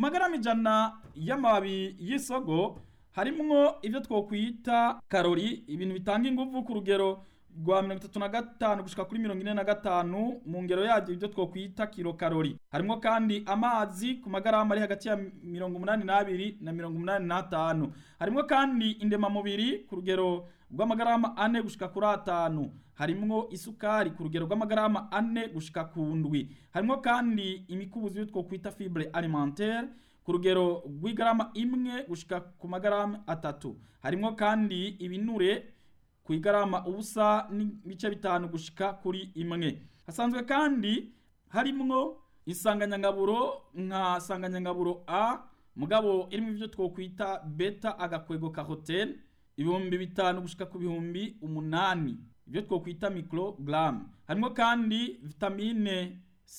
magarama ijana y'amababi y'isogo harimwo ivyo twokwita karori ibintu bitanga inguvu ku rugero rwa mirongo itatu na gatanu gushika kuri mirongo ine na gatanu mu ngero yaryo ibyo twokwita kilo karori harimwo kandi amazi ku magarama ari hagati ya mirongo umunani n'abiri na mirongo umunani n'atanu harimwo kandi indemamubiri ku rugero rw'amagarama ane gushika kuri atanu harimwo isukari ku rugero rw'amagarama ane gushika ku ndwi harimwo kandi imikubuzi yo twokwita fibre alimentaire ku rugero rw'igarama imwe gushika ku magarama atatu harimwo kandi ibinure ku igarama ubusa n'ibice bitanu gushika kuri imwe hasanzwe kandi harimwo insanganyangaburo nka sanganyangaburo a mugabo irimo ivyo twokwita beta agakwego carotene ibihumbi bitanu gushika ku bihumbi umunani ibyo twokwita microgram harimo kandi vitamine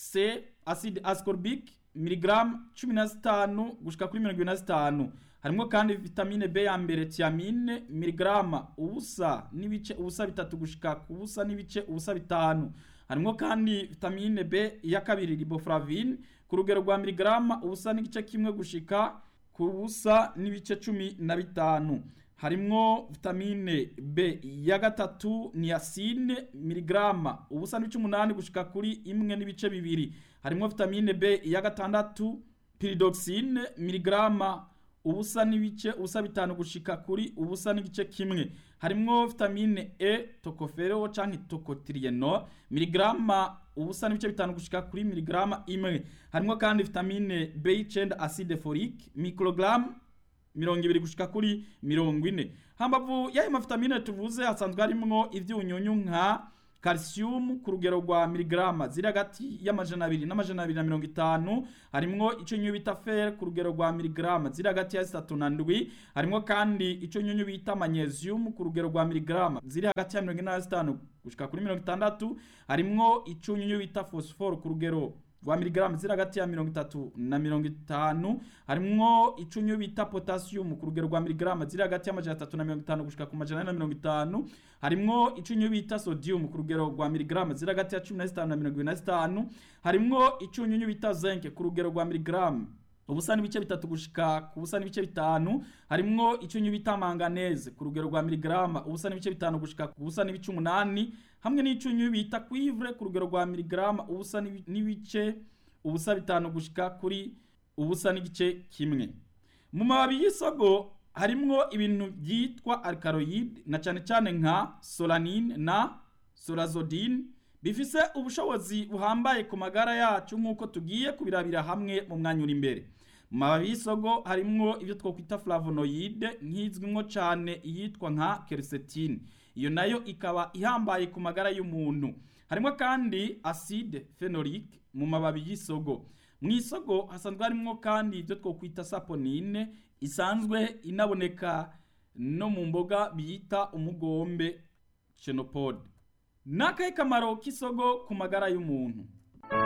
c acide ascorbic miligram cumi na zitanu gushika kuri mirongo ibiri na zitanu harimo kandi vitamine B ya mbere thiamine miligrama ubusa n'ibice ubusa bitatu gushika ku busa n'ibice ubusa bitanu harimo kandi vitamine B ya kabiri riboflavine ku rugero rwa miligrama ubusa n'igice kimwe gushika ku busa n'ibice cumi na bitanu harimwo vitamine B ya gatatu niacine miligrama ubusa n'ibice umunani gushika kuri imwe n'ibice bibiri harimwo vitamine B ya gatandatu pyridoxine miligrama ubusa n'ibice ubusa bitanu gushika kuri ubusa n'igice kimwe harimwo vitamine E tocopherol canke tocotrienol miligrama ubusa n'ibice bitanu gushika kuri miligrama imwe harimwo kandi vitamine B9 acide folique microgram mirongo ibiri gushika kuri mirongo ine hambavu y'ayo mavitamine tuvuze hasanzwe harimwo ivyunyunyu nka calcium ku rugero rwa miligrama ziri hagati y'amajana abiri n'amajana abiri na mirongo itanu harimwo ico nyunyu bita fer ku rugero rwa miligrama ziri hagati ya zitatu na ndwi harimwo kandi ico nyunyu bita magnesium ku rugero rwa miligrama ziri hagati ya mirongo ine na zitanu gushika kuri mirongo itandatu harimwo ico nyunyu bita phosphore ku rugero rwa miligramu ziri hagati ya mirongo itatu na mirongo itanu harimwo icunyu bita potassium ku rugero rwa miligramu ziri hagati y'amajana atatu na mirongo itanu gushika ku majana ane na mirongo itanu harimwo icunyu bita sodium ku rugero rwa miligramu ziri hagati ya cumi na zitanu na mirongo ibiri na zitanu harimwo icunyunyu bita zinc ku rugero rwa miligramu ubusa n'ibice bitatu gushika ku busa n'ibice bitanu harimwo icyunyu bita manganese ku rugero rwa miligrama ubusa n'ibice bitanu gushika ku busa n'ibice umunani hamwe n'icyunyu bita cuivre ku rugero rwa miligrama ubusa n'ibice ubusa bitanu gushika kuri ubusa n'igice kimwe mu mababi y'isogo harimwo ibintu byitwa alkaloid na cyane cyane nka solanine na sorazodine bifise ubushobozi buhambaye ku magara yacu nk'uko tugiye kubirabira hamwe mu mwanya uri imbere mu mababi y'isogo harimwo ibyo twakwita flavonoide nk'izwimwo cyane iyitwa nka quercétine iyo nayo ikaba ihambaye ku magara y'umuntu harimo kandi acide phenolique mu mababi y'isogo mu isogo hasanzwe harimo kandi ibyo twakwita saponine isanzwe inaboneka no mu mboga bita umugombe chenopode ni akahe kamaro k'isogo ku magara y'umuntu